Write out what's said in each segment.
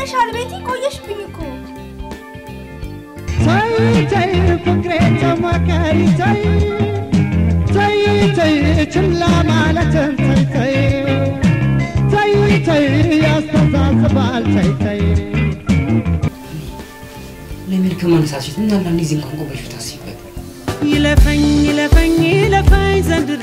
ሆነሻል ቤቲ? ቆየሽብኝ እኮ። ተይ ተይ ፍቅሬ ተማከሪ ተይ ተይ ተይ ችላ ማለትን ተይ ተይ ተይ ተይ ያስተሳስባል ተይ ተይ ለሚል ከማነሳሽ እና አንዳንድ ጊዜ እንኳን ቆመሽ ብታስቢበት ይለፈኝ ይለፈኝ ይለፈኝ ዘንድሮ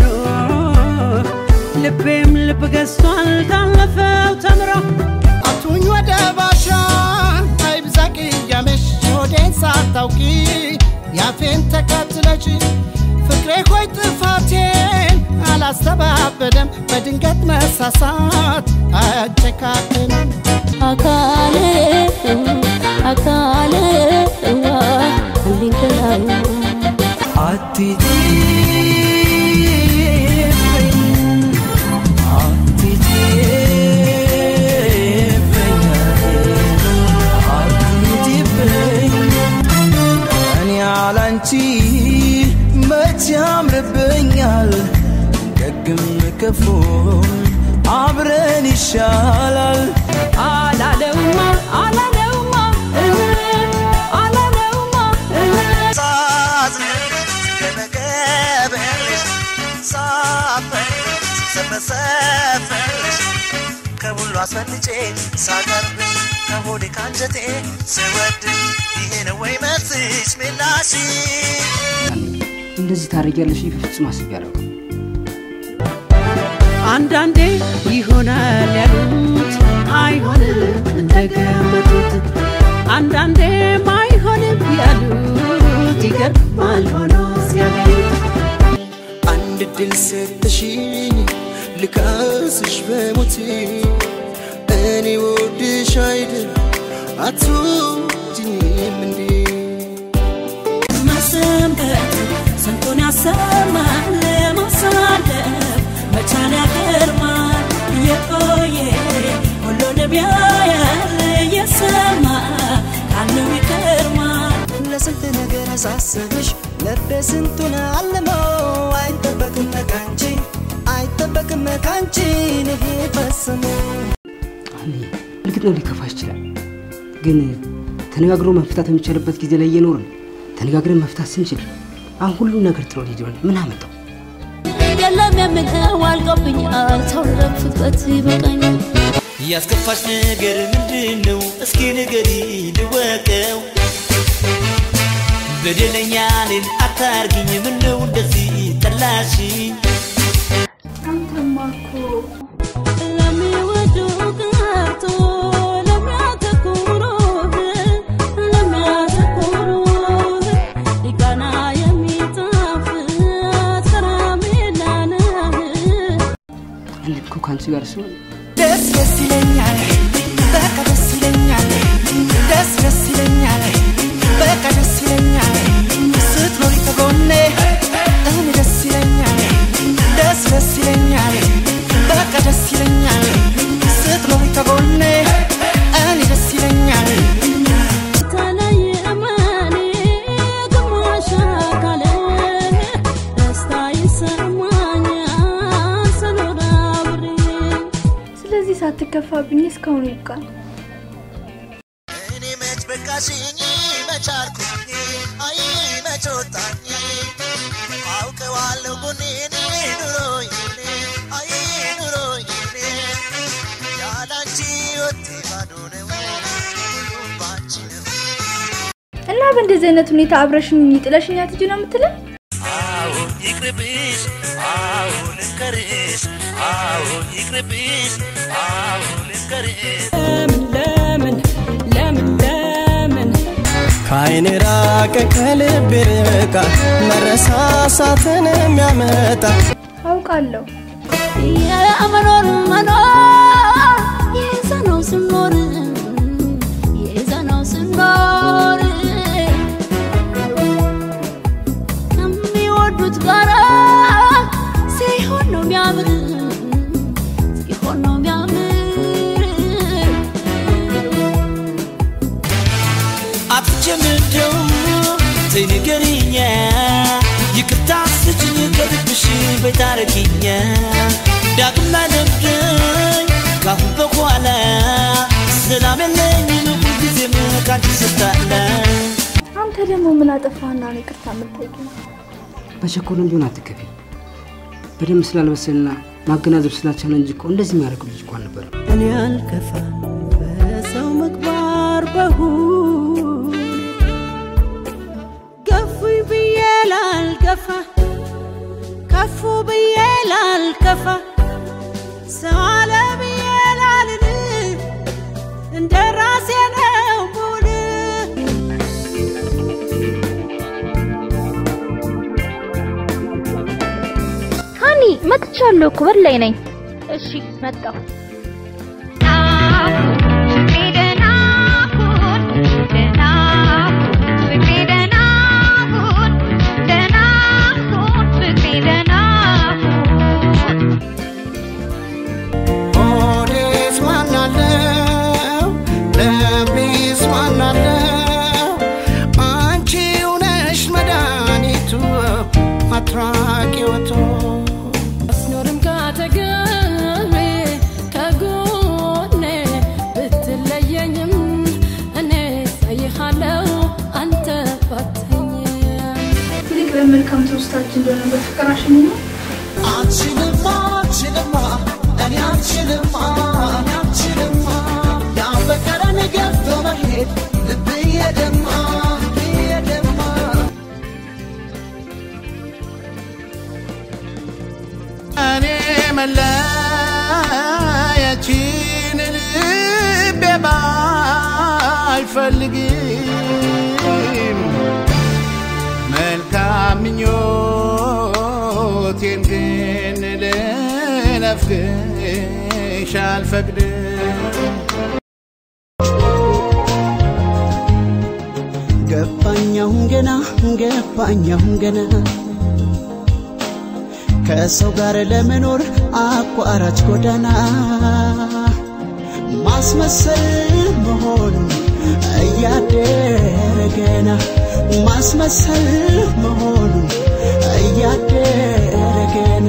ልቤም ልብ ገዝቷል ካለፈው ተምሮ አቱኝ ወደ ባሻ አይብዛ ቅያሜሽ ሆዴን ሳታውቂ ያፌን ተከትለሽ ፍቅሬ ሆይ ጥፋቴን አላስተባበደም በድንገት መሳሳት አጨካክንም አካሌ አካሌ እንዲንከላዩ እኔ ያላንቺ መች ያምርብኛል ደግም ክፉም አብረን ይሻላል አላለውማ አላለውማ እህ፣ አላለውማ እህ። ከሁሉ አስፈልጬ ሳቀርብሽ ከሆዴ ካንጀቴ ስወድ ይሄ ነው ወይ መልስሽ ምላሽ እንደዚህ ታደርጊያለሽ ብዬ በፍጹም አስቤ አላውቅም። አንዳንዴ ይሆናል ያሉት አይሆንም እንደገመቱት፣ አንዳንዴም አይሆንም ያሉት ይገርማል ሆኖ ሲያገኙት። አንድ ድል ሰጥሽኝ ልካስሽ በሞቴ እኔ ወድሽ አይደል አትወጂኝም እንዴ መሰንበት ስንቱን ያሰማል ማሳለፍ መቻል ያገርማል የቆየ ሁሉንም ያያል የሰማ ካለው ይገርማል ለስንት ነገር አሳሰብሽ ልቤ ስንቱን አልመው አይጠበቅም ካንቺ አይጠበቅም ካንቺ ይሄ ፈጽሞ አሁን እርግጥ ነው ሊከፋሽ ይችላል፣ ግን ተነጋግሮ መፍታት የሚቻልበት ጊዜ ላይ እየኖርን ተነጋግረን መፍታት ስንችል አሁን ሁሉም ነገር ጥሎ ሊሄድ ሆነ። ምን አመጣው? የለም የምለው አልቆብኛል ሰው ለፍበት ይበቃኛል ያስከፋሽ ነገር ምንድን ነው? እስኪ ንገሪ ልወቀው። በደለኛ እኔን አታርጊኝ፣ ምነው እንደዚህ ጠላሽኝ? አንተማ እኮ ለሚወዱ ቀርቶ ለሚያተኩሩህ ለሚያተኩሩህ ሊቃና የሚጣፍጥ ከረሜላ ነህ እኔ እኮ ከአንቺ ጋር ሲሆን ደስ ደስ ይለኛል፣ በቃ ደስ ይለኛል፣ ደስ ደስ ይለኛል፣ በቃ ደስ ይለኛል። ስትኖሪ ከጎኔ እኔ ደስ ይለኛል፣ ደስ ደስ ይለኛል፣ በቃ ደስ ይለኛል። ስትኖሪ ከጎኔ እኔ ደስ ይለኛል። ተለየመኔ ግማሽ አካሌ ደስታ ይሰማኛል ስኖር አብሬ ስለዚህ ሳትከፋብኝ እስካሁን ይብቃል። እኔ መች በቃሽኝ መች አልኩኝ አይ መች ወጣኝ አውቀዋለሁ ጎኔን ኑሮዬን አይ ኑሮዬን ያላንቺ ወቴ ባዶ ነው ሁሉም ባንቺ ነው እና በእንደዚህ አይነት ሁኔታ አብረሽኝ ጥለሽኛ ትጂ ነው የምትለን? አዎ ይቅርብሽ አዎ ልንገርሽ አዎ ይቅርብሽ አዎ ልንገርሽ ለምን ለምን ለምን ከአይን ራቀ ከልብ ርቃ መረሳሳትን የሚያመጣ አውቃለሁ። የመኖር መኖር የዘነው ስኖር የዘነው ስኖር ከሚወዱት ጋራ ሲሆን ነው የሚያምር ሲሆን ነው የሚያምር አጥቼም እንደው ተይ ንገሪኛ ይቅርታ ስጭኝ ከልብሽ በታረቂኛ ዳግም ላይ ለምደኝ ካሁን በኋላ ሰላም የለኝ ደግሞ ምን አጠፋህና ነው ይቅርታ የምትጠይቂኝ? በቸኮልም ቢሆን አትከፊ። በደንብ ስላልበሰልና ማገናዘብ ስላልቻለ እንጂ እኮ እንደዚህ የሚያደርግ ልጅ እኮ አልነበረም። እኔ አልከፋ በሰው ምግባር በሁን ገፉኝ ብዬ ላልገፋ ከፉ ብዬ ላልከፋ ሰው አለ ብዬ ላልል እንደ ራሴ ነው ሙል ሃኒ መጥቻለሁ እኮ በር ላይ ነኝ። እሺ መጣሁ። ሆዴስ ማናለው ልቤስ ማናለው አንቺው ነሽ መድኃኒቱ አትራቂወቱ አስኖርም ካጠገቤ ከጎኔ ብትለየኝም እኔ ሳይሃለው አንተ ባተኝ ይልቅ ለመልካም ትውስታችን እንደሆነ በፍቅር አሸኝ ነው። አንቺንማ አንቺንማ እኔ አንቺንማ እኔ አንቺንማ ያፈቀረን ገብቶ መሄድ ልብዬ ደማ ልብዬ ደማ እኔ መለያችን ልቤ ባይፈልግም መልካም ምኞቴን ግን ልነፍግሽ አልፈቅድም ገባኛሁን ገና ገባኛሁን ገና ከሰው ጋር ለመኖር አቋራጭ ጎዳና ማስመሰል መሆኑን እያደረ ገና ማስመሰል መሆኑን እያደረ ገና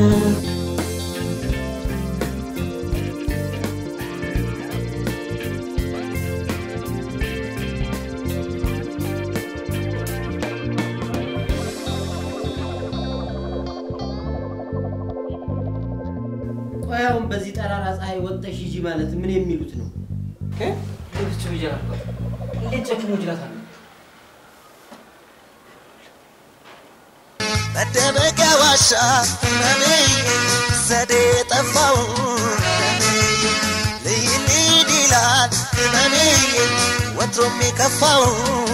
ቆይ አሁን በዚህ ጠራራ ፀሐይ ወጥተሽ ሂጂ ማለት ምን የሚሉት ነው? ልብች ብያ እንዴት ጨክኖ ጅላታል? መደበቂያ ዋሻ ህመሜ ዘዴ ጠፋው ልይልድ ይላል ህመሜ ወትሮም የከፋው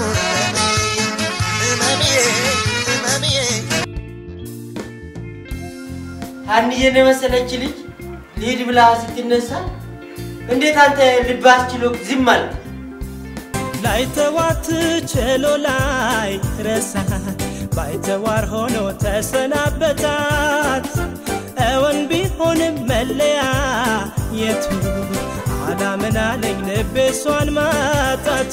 ህመሜ ህመሜ ሀኒዬን የመሰለች ልጅ ልሂድ ብላ ስትነሳ እንዴት አንተ ልብ አስችሎ ዝም አልክ? ላይተዋት ችሎ ላይ ረሳት ባይተዋር ሆኖ ተሰናበታት እውን ቢሆንም መለያ የቱ አላምን አለኝ ልቤ እሷን ማጣቱ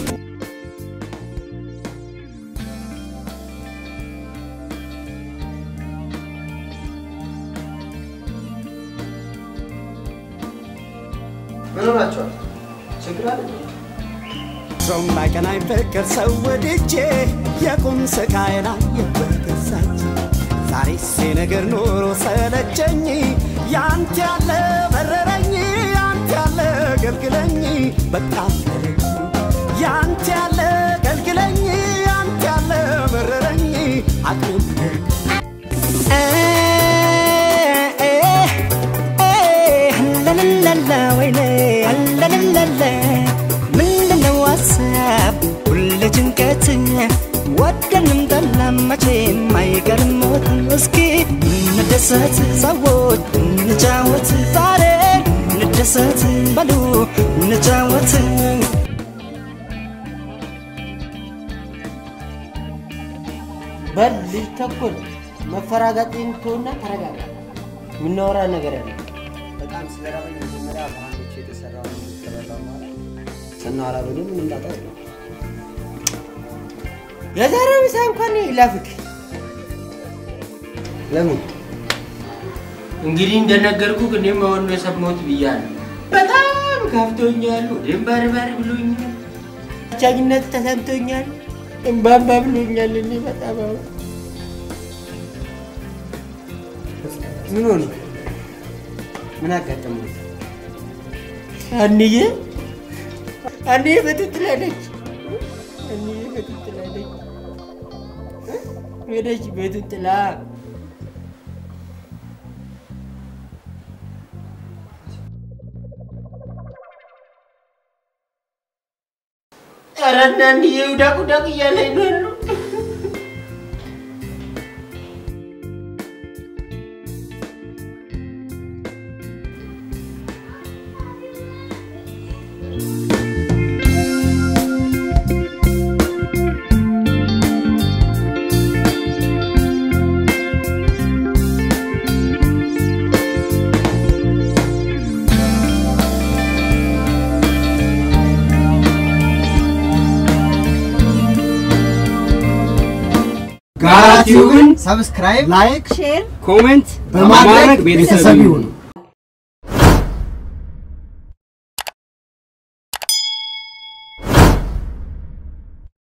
ምን ሆናችኋል? ችግር አለ? ሰው ማይቀናኝ ፍቅር ሰው ወድጄ የቁም ስቃይን አየበገዛች ዛሬስ ነገር ኑሮ ሰለቸኝ ያንተ ያለ በረረኝ ያንተ ያለ ገልግለኝ በቃ ፈረኝ ያንተ ያለ ገልግለኝ ያንተ ያለ በረረኝ አቅም ለለለለ ወይኔ ለለለለ ምንድነው ሀሳብ ሁሌ ጭንቀት ወደንም ጠላም መቼም አይቀርም ሞት እስኪ እንደሰት ሰዎች እንጫወት ዛሬ እንደሰት በሉ እንጫወት በል ልጅ ተኮል መፈራጋጤን ትሆና ተረጋጋ። የምናወራ ነገር ያለ በጣም ስለራበኝ መጀመሪያ በሀንዶች የተሰራውን ከበላው ማለት ስናወራ ብሎ ምን እንዳጣ የለም። የዛሬው ምሳ እንኳን ይላፍክ። ለምን እንግዲህ እንደነገርኩ እኔም አሁን ነው የሰማሁት ብያለሁ። በጣም ከፍቶኛል፣ ወደም ባርባር ብሎኛል፣ ብቸኝነት ተሰምቶኛል። እምባባ ብሎኛል። እኔ በጣም አሁን ምን ሆነ? ምን አጋጠመ? አንዬ አንዬ በጡት ላይ ነች። አንዬ በጡት ላይ ነች። ሄደች በጡት ላይ ኧረ እናንዬ ውዳቅ ውዳቅ እያለኝ ነው ያለው። ጋቲውን ሰብስክራይብ፣ ላይክ፣ ሼር ኮሜንት በማድረግ ቤተሰብ ይሁኑ።